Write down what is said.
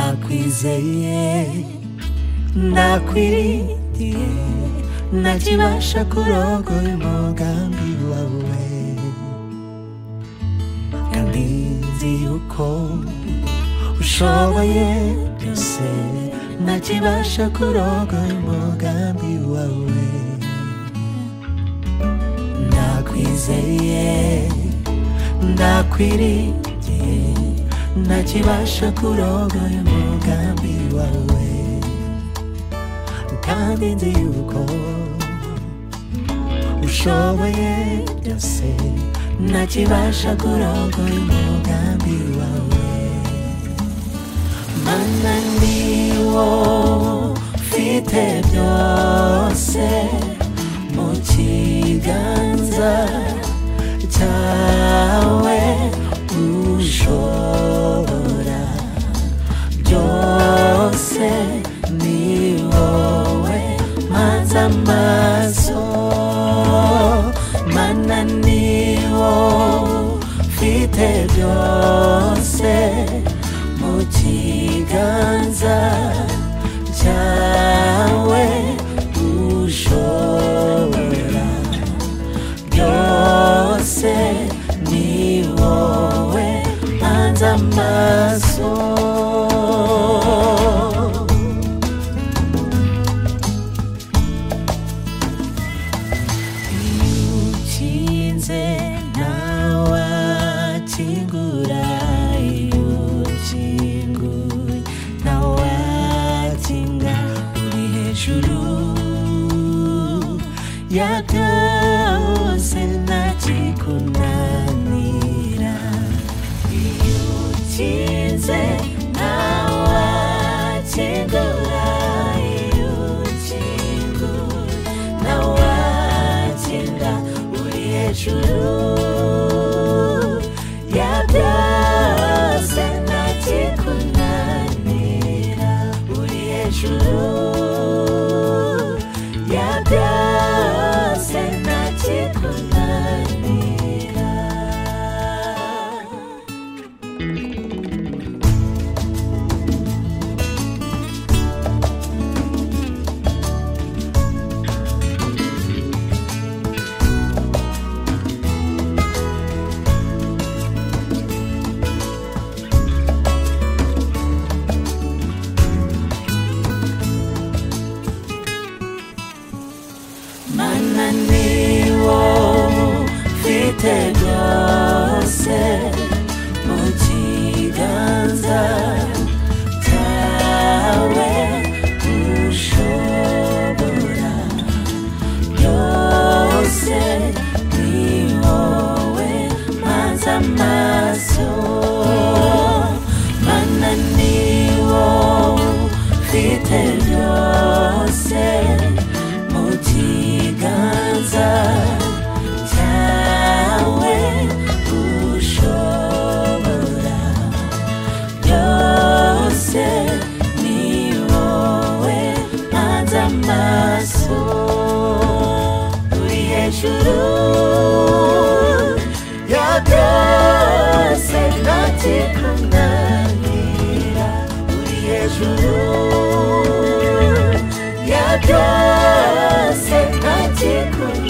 nakwizeye nakwirigiye nakibasha kurogoya umugambi wawe kandi nzi yuko ushoboye byose nakibasha kurogoya umugambi wawe nakwizeye ndakwirigiye nakibasha kurogoya umugambi wawe kandi nzi yuko ushoboye byose nakibasha kurogoya umugambi wawe mana ni wo ufite byose mu kiganza cyawe ushobora byose ni wowe maze amaso mana ni wo ufite byose mu kiganza cyawe ushobora byose ni wowe hanze amaso iyo ukinze ntawakingura iyo ukinguye ntawakinga uri hejuru ya byose ntakikunanira iyo ukinze ntawakingura iyo ukinguye ntawakinga uri hejuru ya byose ntakikunanira uri hejuru ya byose ntakikunanira mana ni wo ufite byose mu kiganza cyawe ushobora byose ni wowe maze amaso mana ni wo ufite byose mu kiganza cyawe ushobora byose ni wowe hanze amaso uri hejuru ya byose ntakikunanira uri hejuru ya byose ntakikunanira